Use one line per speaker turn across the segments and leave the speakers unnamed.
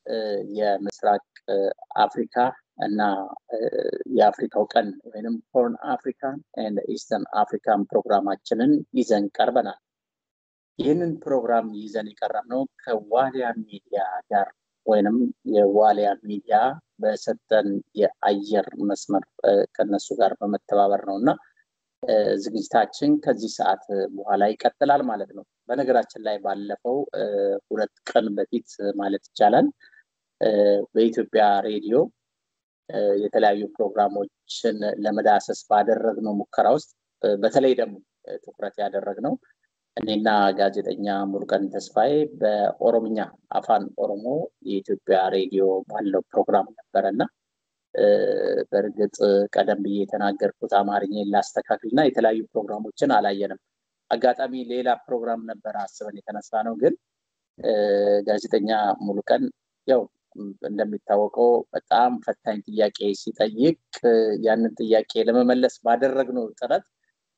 የምስራቅ አፍሪካ እና የአፍሪካው ቀን ወይም ሆርን አፍሪካን ኤንድ ኢስተርን አፍሪካን ፕሮግራማችንን ይዘን ቀርበናል። ይህንን ፕሮግራም ይዘን የቀረብነው ከዋሊያ ሚዲያ ጋር ወይንም የዋሊያ ሚዲያ በሰጠን የአየር መስመር ከነሱ ጋር በመተባበር ነው እና ዝግጅታችን ከዚህ ሰዓት በኋላ ይቀጥላል ማለት ነው። በነገራችን ላይ ባለፈው ሁለት ቀን በፊት ማለት ይቻላል በኢትዮጵያ ሬዲዮ የተለያዩ ፕሮግራሞችን ለመዳሰስ ባደረግነው ሙከራ ውስጥ በተለይ ደግሞ ትኩረት ያደረግነው እኔና ጋዜጠኛ ሙሉቀን ተስፋዬ በኦሮምኛ አፋን ኦሮሞ የኢትዮጵያ ሬዲዮ ባለው ፕሮግራም ነበረ እና በእርግጥ ቀደም ብዬ የተናገርኩት አማርኛን ላስተካክል እና የተለያዩ ፕሮግራሞችን አላየንም። አጋጣሚ ሌላ ፕሮግራም ነበረ አስበን የተነሳ ነው። ግን ጋዜጠኛ ሙሉቀን ያው እንደሚታወቀው በጣም ፈታኝ ጥያቄ ሲጠይቅ ያንን ጥያቄ ለመመለስ ባደረግነው ጥረት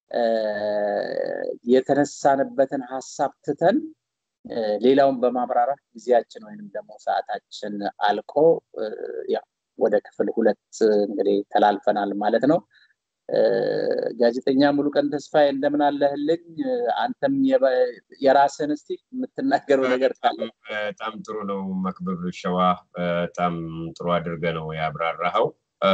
የተነሳንበትን ሀሳብ ትተን ሌላውን በማብራራት ጊዜያችን ወይንም ደግሞ ሰዓታችን አልቆ ያው ወደ ክፍል ሁለት እንግዲህ ተላልፈናል ማለት ነው። ጋዜጠኛ ሙሉቀን ተስፋዬ እንደምን አለህልኝ? አንተም የራስህን እስቲ የምትናገረው ነገር ካለ።
በጣም ጥሩ ነው መክብብ ሸዋ፣ በጣም ጥሩ አድርገ ነው ያብራራኸው።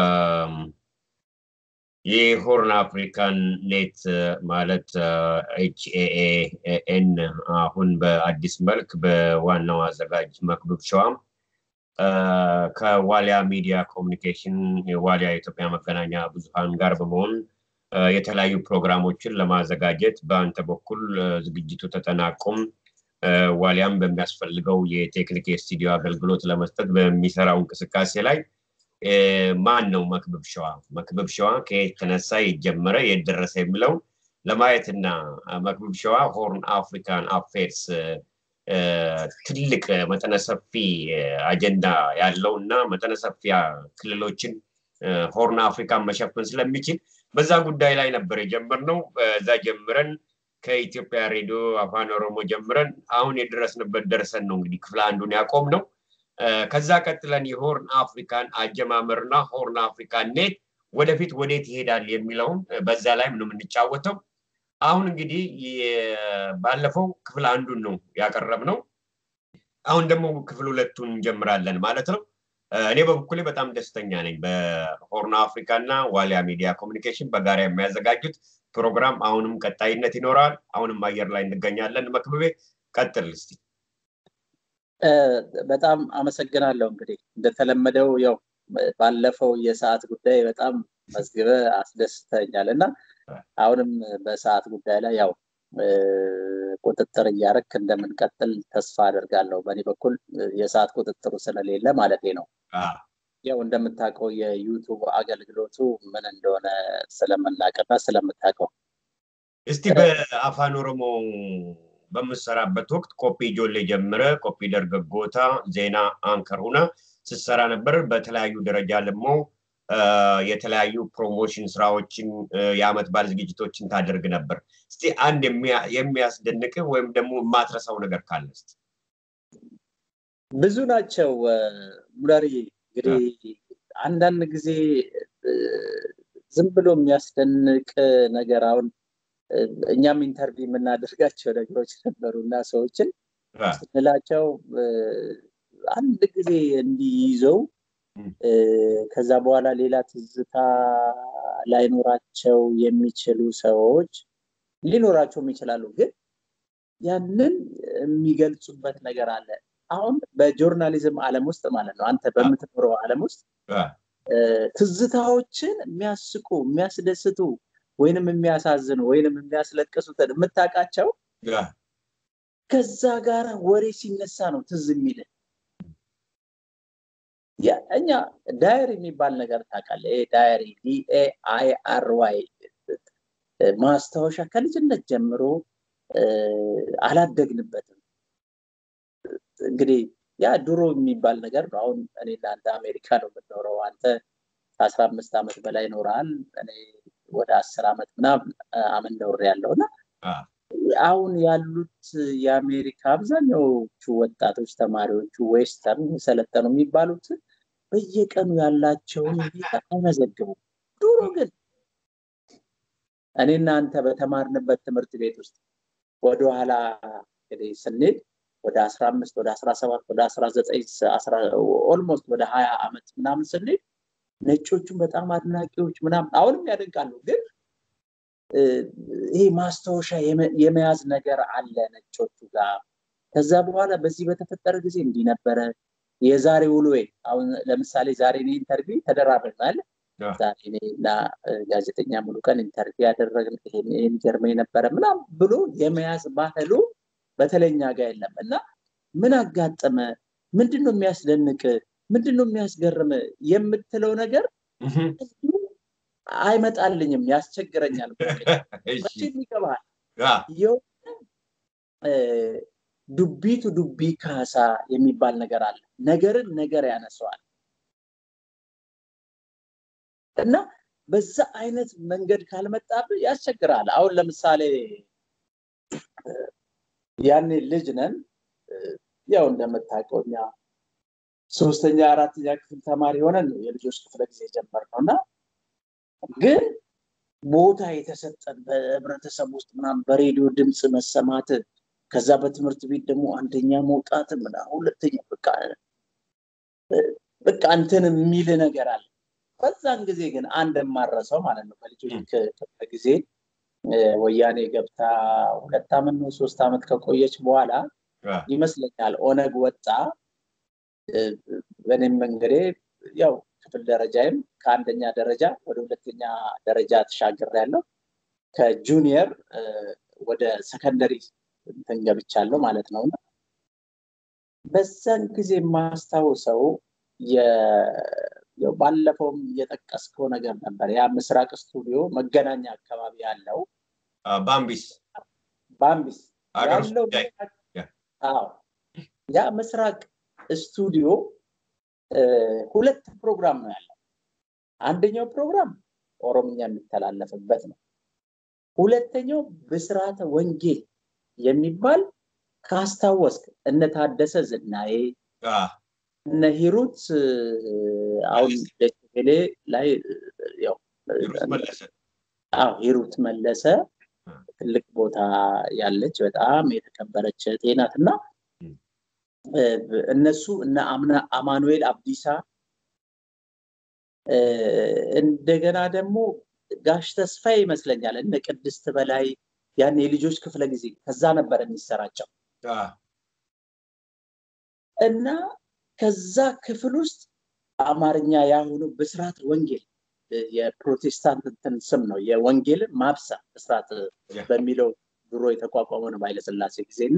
የሆርን አፍሪካን ኔት ማለት ኤችኤኤኤን አሁን በአዲስ መልክ በዋናው አዘጋጅ መክብብ ሸዋም ከዋሊያ ሚዲያ ኮሚኒኬሽን የዋሊያ የኢትዮጵያ መገናኛ ብዙሃን ጋር በመሆን የተለያዩ ፕሮግራሞችን ለማዘጋጀት በአንተ በኩል ዝግጅቱ ተጠናቆም ዋሊያም በሚያስፈልገው የቴክኒክ የስቱዲዮ አገልግሎት ለመስጠት በሚሰራው እንቅስቃሴ ላይ ማን ነው መክብብ ሸዋ? መክብብ ሸዋ ከየት ተነሳ፣ የት ጀመረ፣ የት ደረሰ የሚለውን ለማየትና መክብብ ሸዋ ሆርን አፍሪካን አፌርስ ትልቅ መጠነ ሰፊ አጀንዳ ያለው እና መጠነ ሰፊ ክልሎችን ሆርን አፍሪካን መሸፈን ስለሚችል በዛ ጉዳይ ላይ ነበር የጀመርነው። በዛ ጀምረን ከኢትዮጵያ ሬዲዮ አፋን ኦሮሞ ጀምረን አሁን የደረስንበት ደርሰን ነው እንግዲህ ክፍል አንዱን ያቆም ነው። ከዛ ቀጥለን የሆርን አፍሪካን አጀማመርና ሆርን አፍሪካን ኔት ወደፊት ወዴት ይሄዳል የሚለውን በዛ ላይም ነው የምንጫወተው። አሁን እንግዲህ ባለፈው ክፍል አንዱን ነው ያቀረብነው። አሁን ደግሞ ክፍል ሁለቱን እንጀምራለን ማለት ነው። እኔ በበኩሌ በጣም ደስተኛ ነኝ። በሆርን አፍሪካ እና ዋሊያ ሚዲያ ኮሚኒኬሽን በጋራ የሚያዘጋጁት ፕሮግራም አሁንም ቀጣይነት ይኖረዋል። አሁንም አየር ላይ እንገኛለን። መክብቤ ቀጥል እስቲ።
በጣም አመሰግናለሁ። እንግዲህ እንደተለመደው ያው ባለፈው የሰዓት ጉዳይ በጣም መዝግበ አስደስተኛል እና አሁንም በሰዓት ጉዳይ ላይ ያው ቁጥጥር እያረክ እንደምንቀጥል ተስፋ አደርጋለሁ። በእኔ በኩል የሰዓት ቁጥጥሩ ስለሌለ ማለት ነው። ያው እንደምታውቀው የዩቱብ አገልግሎቱ ምን እንደሆነ ስለምናውቅና ስለምታውቀው
እስቲ በአፋን ኦሮሞ በምሰራበት ወቅት ኮፒ ጆሌ ጀምረ ኮፒ ደርገጎታ ዜና አንከር ሁና ስትሰራ ነበር። በተለያዩ ደረጃ ደግሞ የተለያዩ ፕሮሞሽን ስራዎችን የአመት በዓል ዝግጅቶችን ታደርግ ነበር። እስቲ አንድ የሚያስደንቅ ወይም ደግሞ የማትረሳው ነገር ካለ እስቲ።
ብዙ ናቸው ሙለሪ። እንግዲህ አንዳንድ ጊዜ ዝም ብሎ የሚያስደንቅ ነገር አሁን እኛም ኢንተርቪው የምናደርጋቸው ነገሮች ነበሩ እና ሰዎችን ስንላቸው አንድ ጊዜ እንዲይዘው ከዛ በኋላ ሌላ ትዝታ ላይኖራቸው የሚችሉ ሰዎች ሊኖራቸውም ይችላሉ። ግን ያንን የሚገልጹበት ነገር አለ። አሁን በጆርናሊዝም ዓለም ውስጥ ማለት ነው አንተ በምትኖረው ዓለም ውስጥ ትዝታዎችን የሚያስቁ የሚያስደስቱ ወይንም የሚያሳዝኑ ወይንም የሚያስለቅሱትን የምታውቃቸው ከዛ ጋር ወሬ ሲነሳ ነው ትዝ የሚል እኛ ዳየሪ የሚባል ነገር ታውቃለህ? ይሄ ዳየሪ ዲኤአይ አር ዋይ ማስታወሻ ከልጅነት ጀምሮ አላደግንበትም። እንግዲህ ያ ድሮ የሚባል ነገር ነው። አሁን እኔ እናንተ አሜሪካ ነው የምንኖረው። አንተ ከአስራ አምስት ዓመት በላይ ኖረሃል። እኔ ወደ አስር ዓመት ምናምን አመት ኖር ያለው እና አሁን ያሉት የአሜሪካ አብዛኛዎቹ ወጣቶች ተማሪዎቹ ዌስተርን የሰለጠኑ የሚባሉት በየቀኑ ያላቸውን ሁኔታ አይመዘግቡም። ድሮ ግን እኔና አንተ በተማርንበት ትምህርት ቤት ውስጥ ወደኋላ እንግዲህ ስንሄድ ወደ አስራ አምስት ወደ አስራ ሰባት ወደ አስራ ዘጠኝ ኦልሞስት ወደ ሀያ ዓመት ምናምን ስንሄድ ነጮቹን በጣም አድናቂዎች ምናምን አሁንም ያደንቃሉ ግን ይሄ ማስታወሻ የመያዝ ነገር አለ ነጮቹ ጋር። ከዛ በኋላ በዚህ በተፈጠረ ጊዜ እንዲህ ነበረ የዛሬ ውሎዬ። አሁን ለምሳሌ ዛሬ እኔ ኢንተርቪው ተደራረግናል። ዛሬ እኔ እና ጋዜጠኛ ሙሉ ቀን ኢንተርቪው ያደረግን ይሄን ገርመኝ ነበረ ምናምን ብሎ የመያዝ ባህሉ በተለኛ ጋር የለም እና ምን አጋጠመ፣ ምንድን ነው የሚያስደንቅ፣ ምንድን ነው የሚያስገርም የምትለው ነገር አይመጣልኝም፣ ያስቸግረኛል። መቼም ይገባል። የሆነ ዱቢቱ ዱቢ ካሳ የሚባል ነገር አለ። ነገርን ነገር ያነሰዋል እና በዛ አይነት መንገድ ካልመጣብህ ያስቸግራል። አሁን ለምሳሌ ያኔ ልጅ ነን፣ ያው እንደምታውቀው እኛ ሶስተኛ አራተኛ ክፍል ተማሪ ሆነን ነው የልጆች ክፍለ ጊዜ ጀመርነው እና ግን ቦታ የተሰጠን በህብረተሰብ ውስጥ ምናምን በሬዲዮ ድምፅ መሰማት ከዛ በትምህርት ቤት ደግሞ አንደኛ መውጣት ምና ሁለተኛ በቃ በቃ እንትን የሚል ነገር አለ። በዛን ጊዜ ግን አንድ የማረሰው ማለት ነው በልጆች ክፍለ ጊዜ ወያኔ ገብታ ሁለት ዓመት ነው ሶስት ዓመት ከቆየች በኋላ ይመስለኛል ኦነግ ወጣ። በእኔም መንገዴ ያው ክፍል ደረጃይም ከአንደኛ ደረጃ ወደ ሁለተኛ ደረጃ ተሻግር ያለው ከጁኒየር ወደ ሰከንደሪ እንትን ገብቻለሁ ማለት ነው። በዛን ጊዜ የማስታውሰው ባለፈውም እየጠቀስከው ነገር ነበር። ያ ምስራቅ ስቱዲዮ መገናኛ አካባቢ ያለው
ባምቢስ
ባምቢስ ያለው ያ ምስራቅ ስቱዲዮ ሁለት ፕሮግራም ነው ያለው። አንደኛው ፕሮግራም ኦሮምኛ የሚተላለፍበት ነው። ሁለተኛው ብስራተ ወንጌል የሚባል ካስታወስክ እነ ታደሰ ዝናዬ እነ ሂሩት አሁን ደችቤሌ ላይ ያው ሂሩት መለሰ ትልቅ ቦታ ያለች በጣም የተከበረች እህቴ ናት እና እነሱ እነ አማኑኤል አብዲሳ እንደገና ደግሞ ጋሽ ተስፋ ይመስለኛል እነ ቅድስት በላይ ያን የልጆች ክፍለ ጊዜ ከዛ ነበር የሚሰራጨው እና ከዛ ክፍል ውስጥ አማርኛ ያሁኑ ብስራት ወንጌል የፕሮቴስታንት እንትን ስም ነው የወንጌል ማብሳ ብስራት በሚለው ድሮ የተቋቋመ ነው በኃይለስላሴ ጊዜ እና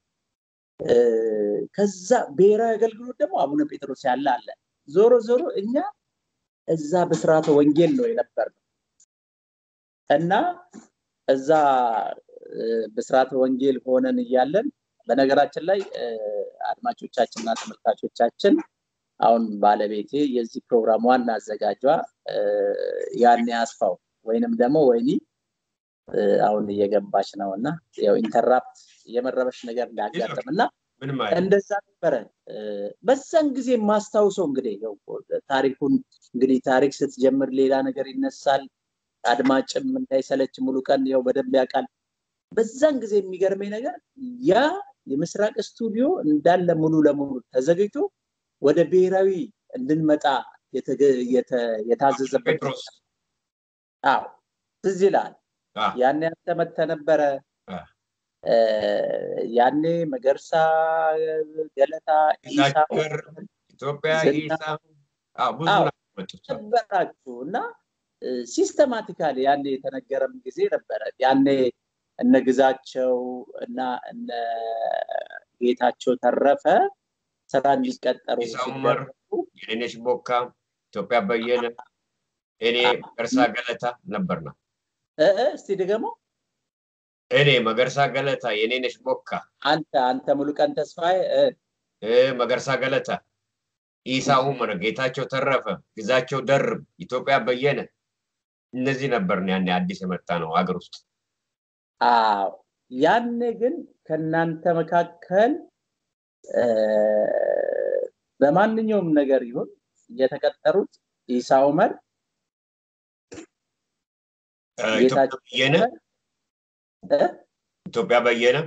ከዛ ብሔራዊ አገልግሎት ደግሞ አቡነ ጴጥሮስ ያለ አለ። ዞሮ ዞሮ እኛ እዛ ብስራተ ወንጌል ነው የነበር ነው እና እዛ ብስራተ ወንጌል ሆነን እያለን በነገራችን ላይ አድማጮቻችንና ተመልካቾቻችን አሁን ባለቤቴ የዚህ ፕሮግራም ዋና አዘጋጇ ያኔ አስፋው ወይንም ደግሞ ወይኒ አሁን እየገባች ነው እና ያው ኢንተራፕት የመረበሽ ነገር እንዳያጋጥም እና እንደዛ ነበረ። በዛን ጊዜ የማስታውሰው እንግዲህ ታሪኩን እንግዲህ ታሪክ ስትጀምር ሌላ ነገር ይነሳል። አድማጭም እንዳይሰለች ሙሉ ቀን ያው በደንብ ያውቃል። በዛን ጊዜ የሚገርመኝ ነገር ያ የምስራቅ ስቱዲዮ እንዳለ ሙሉ ለሙሉ ተዘግቶ ወደ ብሔራዊ እንድንመጣ የታዘዘበት አዎ ትዝ ይላል። ያኔ አንተ መተህ ነበረ። ያኔ መገርሳ ገለታ
ኢትዮጵያ ብዙ
ነበራችሁ እና ሲስተማቲካሊ ያኔ የተነገረም ጊዜ ነበረ። ያኔ እነ ግዛቸው እና እነ ጌታቸው ተረፈ ስራ እንዲቀጠሩ
ሲደረጉ የኔነሽ ቦካ፣ ኢትዮጵያ በየነ፣ እኔ መገርሳ ገለታ ነበርና
እስቲ ድገሞ
እኔ መገርሳ ገለታ፣ የኔነሽ ቦካ፣
አንተ አንተ ሙሉቀን ተስፋዬ፣
መገርሳ ገለታ፣ ኢሳ ኡመር፣ ጌታቸው ተረፈ፣ ግዛቸው ደርብ፣ ኢትዮጵያ በየነ እነዚህ ነበርን ያኔ አዲስ የመጣ ነው ሀገር ውስጥ።
አዎ ያኔ ግን ከእናንተ መካከል በማንኛውም ነገር ይሁን የተቀጠሩት ኢሳ ኡመር
ኢትዮጵያ በየነ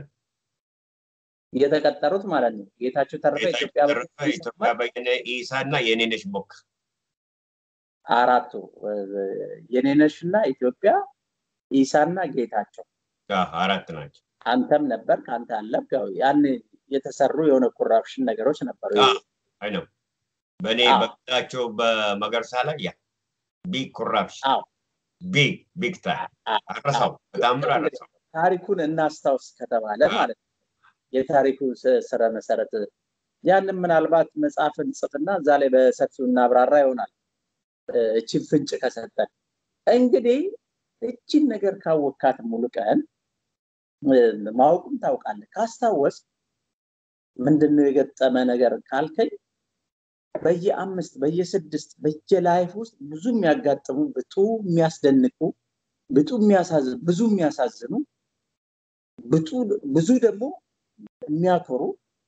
የተቀጠሩት ማለት ነው። ጌታቸው ተረፈ
ኢትዮጵያ በየነ ኢሳ እና የኔነሽ ቦክ
አራቱ የኔነሽ እና ኢትዮጵያ ኢሳ እና ጌታቸው
አራት ናቸው።
አንተም ነበር ከአንተ አለብ ያን የተሰሩ የሆነ ኮራፕሽን ነገሮች ነበሩ።
አይ ነው በእኔ በጌታቸው በመገርሳ ላይ ያ ቢግ ኮራፕሽን ቢግ ቢግ ታይም አረሳው በጣም አረሳው።
ታሪኩን እናስታውስ ከተባለ ማለት ነው የታሪኩ ስረ መሰረት ያንን ምናልባት መጽሐፍን ጽፍና እዛ ላይ በሰፊው እናብራራ ይሆናል። እችን ፍንጭ ከሰጠን እንግዲህ እችን ነገር ካወካት ሙሉ ቀን ማወቁም ታውቃለህ። ካስታወስ ምንድነው የገጠመ ነገር ካልከኝ በየአምስት በየስድስት በየላይፍ ውስጥ ብዙ የሚያጋጥሙ ብጡ የሚያስደንቁ ብጡ የሚያሳዝኑ ብዙ የሚያሳዝኑ ብዙ ደግሞ የሚያኮሩ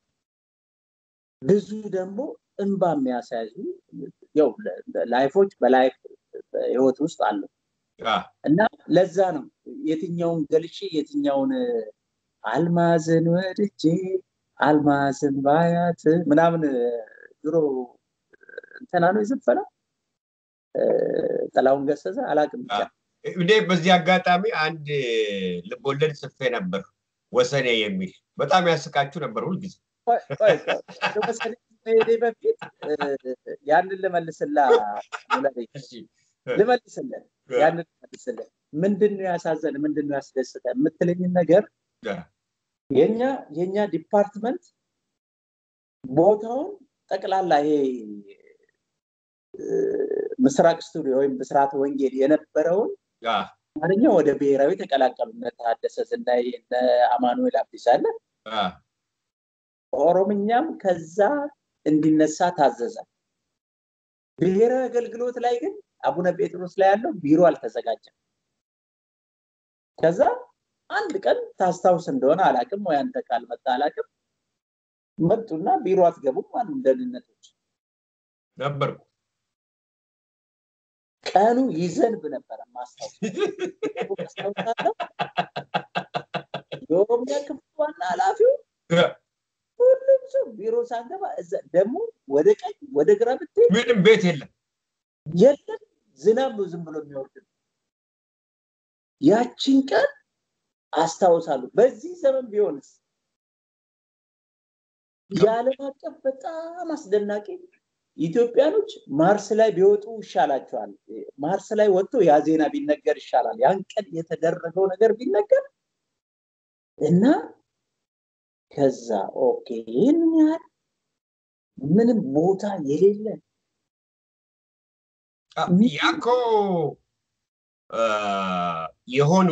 ብዙ ደግሞ እንባ የሚያሳያዙ ያው ላይፎች በላይፍ ህይወት ውስጥ አሉ እና ለዛ ነው የትኛውን ገልጬ የትኛውን አልማዝን ወድጄ አልማዝን ባያት ምናምን ድሮ እንትና ነው የዘፈነው ጥላሁን ገሰሰ አላቅም ብቻ
እኔ በዚህ አጋጣሚ አንድ ልቦለድ ጽፌ ነበር ወሰኔ የሚል በጣም ያስቃችሁ ነበር ሁልጊዜ
መሄዴ በፊት ያንን ልመልስላ ልመልስልን ያንን ልመልስልን ምንድን ነው ያሳዘን ምንድን ነው ያስደስተ የምትለኝን ነገር የኛ የኛ ዲፓርትመንት ቦታውን ጠቅላላ ይሄ ምስራቅ ስቱዲዮ ወይም ብስራት ወንጌል የነበረውን አማርኛ ወደ ብሔራዊ ተቀላቀሉ። እነ ታደሰ ዝናይ፣ እነ አማኑኤል አብዲስ አለ። ኦሮምኛም ከዛ እንዲነሳ ታዘዘ። ብሔራዊ አገልግሎት ላይ ግን አቡነ ጴጥሮስ ላይ ያለው ቢሮ አልተዘጋጀም። ከዛ አንድ ቀን ታስታውስ እንደሆነ አላቅም ወይ አንተ ካልመጣ አላቅም መጡና ቢሮ አትገቡም አሉ ደህንነቶች
ነበርኩ።
ቀኑ ይዘንብ ነበረ ማስታወስ የኦሮሚያ ክፍል ዋና ኃላፊው ሁሉም ሰው ቢሮ ሳንገባ ደግሞ ወደ ቀኝ ወደ ግራ ብትሄድ
ምንም ቤት የለም
የለም ዝናብ ነው ዝም ብሎ የሚወርድ ያችን ቀን አስታውሳሉ። በዚህ ዘመን ቢሆንስ የዓለም አቀፍ በጣም አስደናቂ ኢትዮጵያኖች ማርስ ላይ ቢወጡ ይሻላቸዋል። ማርስ ላይ ወጥቶ ያ ዜና ቢነገር ይሻላል። ያን ቀን የተደረገው ነገር ቢነገር እና ከዛ ኦኬ ይህን ያህል ምንም ቦታ የሌለ
ያኮ የሆኑ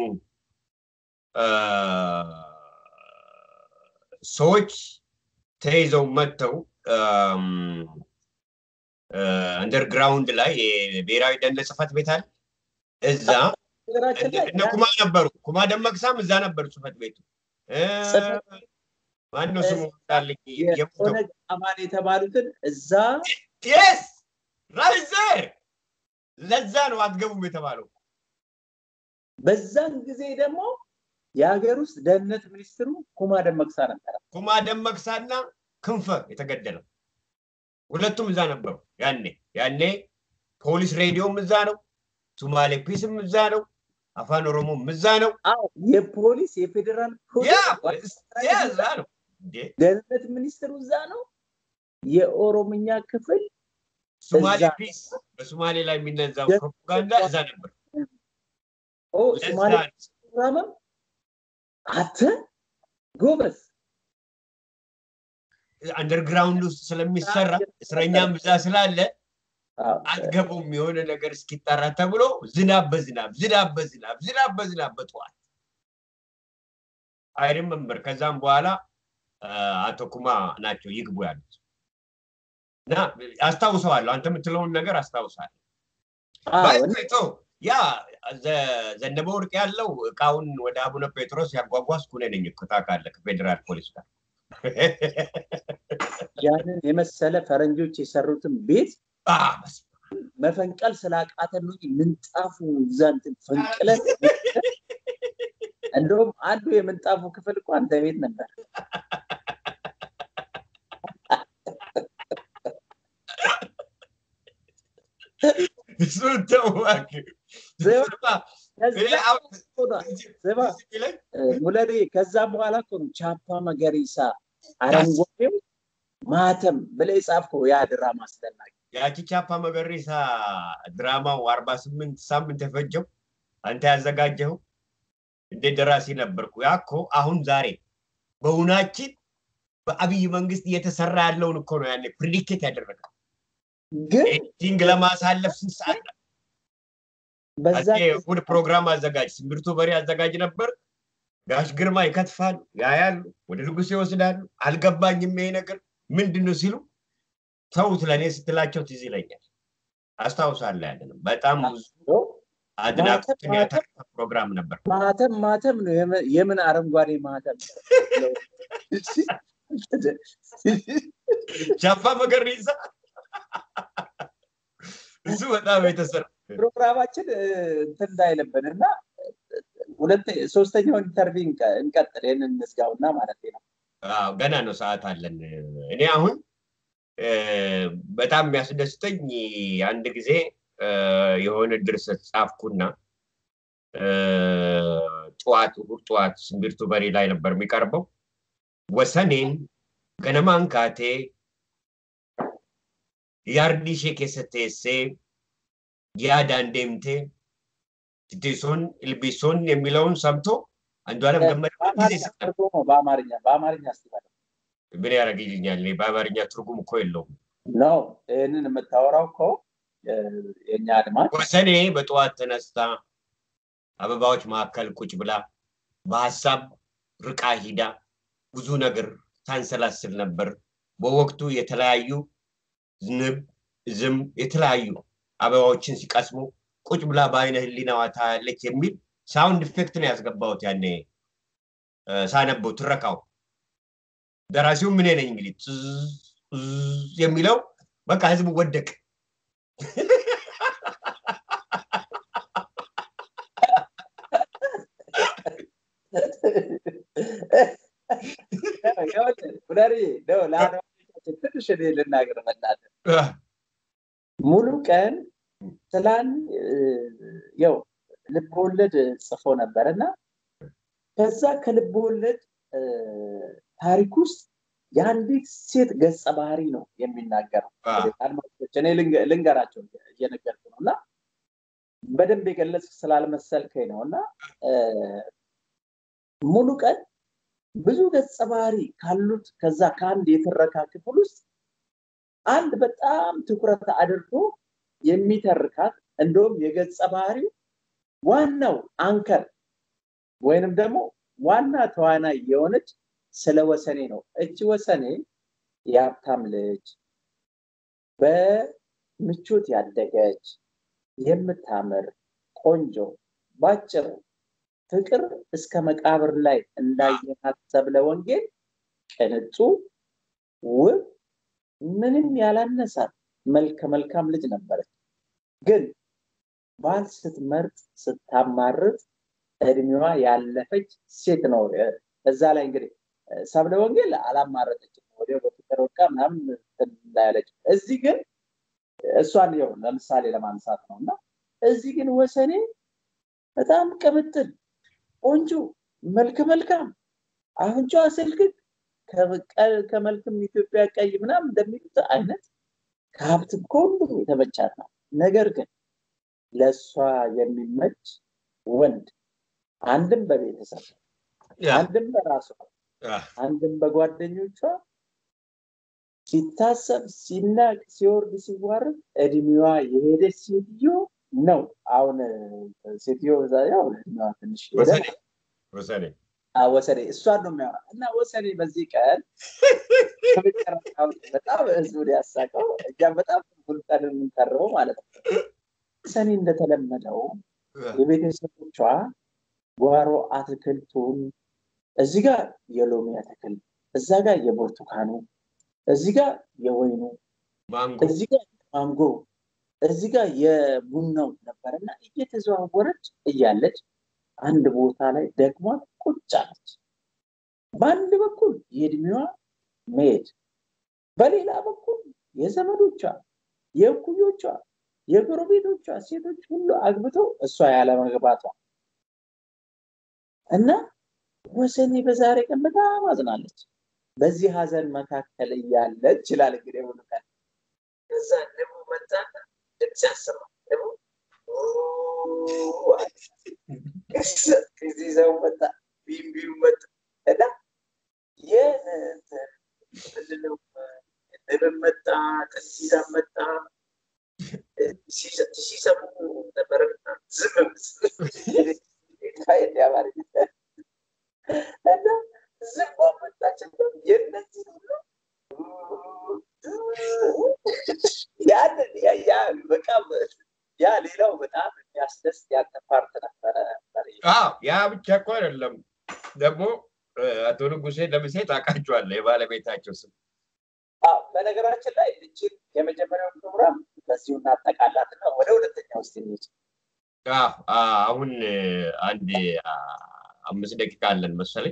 ሰዎች ተይዘው መጥተው አንደርግራውንድ ላይ የብሔራዊ ደህንነት ጽሕፈት ቤት አለ። እዛ እነ ኩማ ነበሩ። ኩማ ደመቅሳም እዛ ነበሩ ጽሕፈት ቤቱ። ማነው ስሙ ጣልኝ
የኦነግ አማን የተባሉትን እዛ
ስ ራይዘር ለዛ ነው አትገቡም የተባለው።
በዛን ጊዜ ደግሞ የሀገር ውስጥ ደህንነት ሚኒስትሩ ኩማ ደመቅሳ ነበረ።
ኩማ ደመቅሳና ክንፈ የተገደለው ሁለቱም እዛ ነበሩ። ያኔ ያኔ ፖሊስ ሬዲዮም እዛ ነው፣ ሱማሌ ፒስም እዛ ነው፣ አፋን ኦሮሞም እዛ ነው።
አዎ የፖሊስ የፌዴራል
እዛ ነው።
ደህንነት ሚኒስትሩ እዛ ነው። የኦሮምኛ ክፍል
ሱማሌ ፒስ በሱማሌ ላይ የሚነዛው ፕሮፓጋንዳ እዛ ነበር።
ሱማሌ ፕሮግራምም አተ ጎበዝ
አንደርግራውንድ ውስጥ ስለሚሰራ እስረኛም ብዛ ስላለ አትገቡም የሆነ ነገር እስኪጠራ ተብሎ ዝናብ በዝናብ ዝናብ በዝናብ ዝናብ በዝናብ በጠዋት አይሪመምበር ከዛም በኋላ አቶ ኩማ ናቸው ይግቡ ያሉት እና አስታውሰዋለሁ። አንተ የምትለውን ነገር አስታውሳለሁ። ያ ዘነበ ወርቅ ያለው እቃውን ወደ አቡነ ጴጥሮስ ያጓጓዝኩ እኔ ነኝ እኮ ታውቃለህ፣ ከፌዴራል ፖሊስ ጋር
ያንን የመሰለ ፈረንጆች የሰሩትን ቤት መፈንቀል ስላቃተን ነው ምንጣፉ እዛ እንትን ፈንቅለን እንደውም አንዱ የምንጣፉ ክፍል እኮ አንተ ቤት ነበር።
እሱን ተው እባክህ።
ሙለሬ ከዛ በኋላ እኮ ነው ቻፓ መገሪሳ አረንጓዴው ማተም ብለህ የጻፍከው ያ ድራማ አስደናቂ።
ያቺ ቻፓ መገሪሳ ድራማው አርባ ስምንት ሳምንት የፈጀው አንተ ያዘጋጀው እንደ ደራሲ ነበርኩ። ያ እኮ አሁን ዛሬ በእውናችን በአብይ መንግስት እየተሰራ ያለውን እኮ ነው ያኔ ፕሪዲክት ያደረገው።
ግን
ኤዲቲንግ ለማሳለፍ ስንት ሰዓት
በዛ
እሑድ ፕሮግራም አዘጋጅ ስምርቱ በሬ አዘጋጅ ነበር። ጋሽ ግርማ ይከትፋሉ፣ ያያሉ፣ ወደ ንጉሥ ይወስዳሉ። አልገባኝም ይሄ ነገር ምንድን ነው ሲሉ ተውት ለእኔ ስትላቸው ትዝ ይለኛል። አስታውሳለሁ። ያለንም በጣም ብዙ አድናቆትን ያተረፈ ፕሮግራም ነበር።
ማተም ማተም ነው። የምን አረንጓዴ ማተም
ቻፓ መገሪሳ እሱ በጣም የተሰራ
ፕሮግራማችን እንትን እንዳይልብን እና ሁለት ሶስተኛውን ኢንተርቪው እንቀጥል። ይህንን እንዝጋውና ማለት ነው።
ገና ነው፣ ሰዓት አለን። እኔ አሁን በጣም የሚያስደስተኝ አንድ ጊዜ የሆነ ድርሰት ጻፍኩና ጠዋት እሑድ ጠዋት ስምቢርቱ በሬ ላይ ነበር የሚቀርበው። ወሰኔን ገነማን ካቴ ያርዲሼ ኬሰቴሴ ያዳን ዴምቴ ትቴሶን ኢልቢሶን የሚለውን ሰምቶ አንዷለም ገመደ ጊዜ ይሰጣል።
በአማርኛ በአማርኛ ስትባል
ምን ያደርግልኛል? በአማርኛ ትርጉም እኮ የለውም።
ነው ይህንን የምታወራው እኮ የእኛ አድማጭ
ወሰኔ በጠዋት ተነስታ አበባዎች መካከል ቁጭ ብላ በሀሳብ ርቃ ሂዳ ብዙ ነገር ታንሰላስል ነበር። በወቅቱ የተለያዩ ዝንብ፣ ዝም የተለያዩ አበባዎችን ሲቀስሙ ቁጭ ብላ በአይነ ህሊናዋ ታያለች የሚል ሳውንድ ኢፌክት ነው ያስገባሁት ያኔ ሳነበው ትረካው። ደራሲው ምን ነኝ እንግዲህ የሚለው በቃ ህዝቡ ወደቅ።
ትንሽ እኔ ልናገር በእናትህ ሙሉ ቀን ስላን ያው ልብወለድ ጽፎ ነበር እና ከዛ ከልብወለድ ታሪክ ውስጥ የአንዲት ሴት ገጸ ባህሪ ነው የሚናገረው። አድማጮች እኔ ልንገራቸው እየነገርኩ ነው እና በደንብ የገለጽ ስላልመሰልከኝ ነው እና ሙሉ ቀን ብዙ ገጸ ባህሪ ካሉት ከዛ ከአንድ የትረካ ክፍል ውስጥ አንድ በጣም ትኩረት አድርጎ የሚተርካት እንደውም የገጸ ባህሪው ዋናው አንከር ወይንም ደግሞ ዋና ተዋናይ የሆነች ስለ ወሰኔ ነው። እቺ ወሰኔ የሀብታም ልጅ በምቾት ያደገች የምታምር ቆንጆ ባጭሩ ፍቅር እስከ መቃብር ላይ እንዳየናት ሰብለ ወንጌል ቅንጡ ውብ ምንም ያላነሳት መልከ መልካም ልጅ ነበረች። ግን ባል ስትመርጥ ስታማርጥ እድሜዋ ያለፈች ሴት ነው። እዛ ላይ እንግዲህ ሰብለ ወንጌል አላማረጠችም፣ ወዲያው በፍቅር ወድቃ ምናምን እንዳያለች። እዚህ ግን እሷን ው ለምሳሌ ለማንሳት ነው እና እዚህ ግን ወሰኔ በጣም ቅምጥል ቆንጆ መልክ መልካም አፍንጫዋ ስልክክ ከመልክም ኢትዮጵያ ቀይ ምናምን እንደሚሉት አይነት ከሀብትም ከሁሉም የተመቻት ነው። ነገር ግን ለእሷ የሚመች ወንድ አንድም በቤተሰብ አንድም በራሷ አንድም በጓደኞቿ ሲታሰብ ሲናቅ ሲወርድ ሲዋረድ እድሜዋ የሄደች ሴትዮ ነው። አሁን ሴትዮ ያው እድሜዋ ትንሽ
ወሰኔ
ወሰኔ እሷን ነው የሚያወራ እና ወሰኔ በዚህ ቀን በጣም ህዝቡን ያሳቀው እኛም በጣም ሁልቀን የምንቀርበው ማለት ነው። ወሰኔ እንደተለመደው የቤተሰቦቿ ጓሮ አትክልቱን እዚህ ጋር የሎሚ አትክልት፣ እዛ ጋር የብርቱካኑ፣ እዚህ ጋር የወይኑ፣
ማንጎ
እዚህ ጋር ማንጎ፣ እዚህ ጋር የቡናው ነበርና እየተዘዋወረች እያለች አንድ ቦታ ላይ ደግሞ ቁጭ አለች። በአንድ በኩል የእድሜዋ መሄድ፣ በሌላ በኩል የዘመዶቿ፣ የእኩዮቿ፣ የጎረቤቶቿ ሴቶች ሁሉ አግብተው እሷ ያለመግባቷ እና ወሰኔ በዛሬ ቀን በጣም አዝናለች። በዚህ ሀዘን መካከል እያለች ይችላል እንግዲህ ሙሉ ቀን ከዛ ደግሞ መጣና ድምፅ ያሰማ ደግሞ እዚህ ሰው መጣ ቢምቢው መጣ እና ምንድነው ንብን መጣ ከሲዛ መጣ ሲሰሙ ነበረና ዝም ያባሪ እና ዝም መጣችን የነዚህ ሁሉ ያንን ያ በጣም ያ ሌላው በጣም የሚያስደስት ያንተ ፓርት ነበረ።
ያ ብቻ እኮ አይደለም ደግሞ አቶ ንጉሴ ለምሴ ታውቃቸዋለህ የባለቤታቸው ስም
በነገራችን ላይ እችን የመጀመሪያው ፕሮግራም በዚሁ እናጠቃላትና ወደ ሁለተኛ ውስጥ እንሂድ።
አሁን አንድ አምስት ደቂቃ አለን መሰለኝ።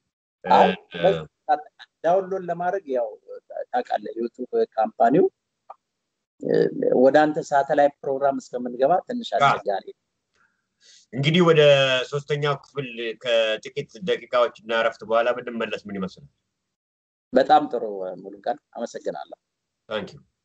ዳውንሎድ ለማድረግ ያው ታውቃለህ ዩቱብ ካምፓኒው ወደ አንተ ሳተላይት ፕሮግራም እስከምንገባ ትንሽ አስቸጋሪ
እንግዲህ ወደ ሶስተኛው ክፍል ከጥቂት ደቂቃዎች እና እረፍት በኋላ ብንመለስ ምን ይመስላል?
በጣም ጥሩ ሙሉቀን፣ አመሰግናለሁ።
ታንኪዩ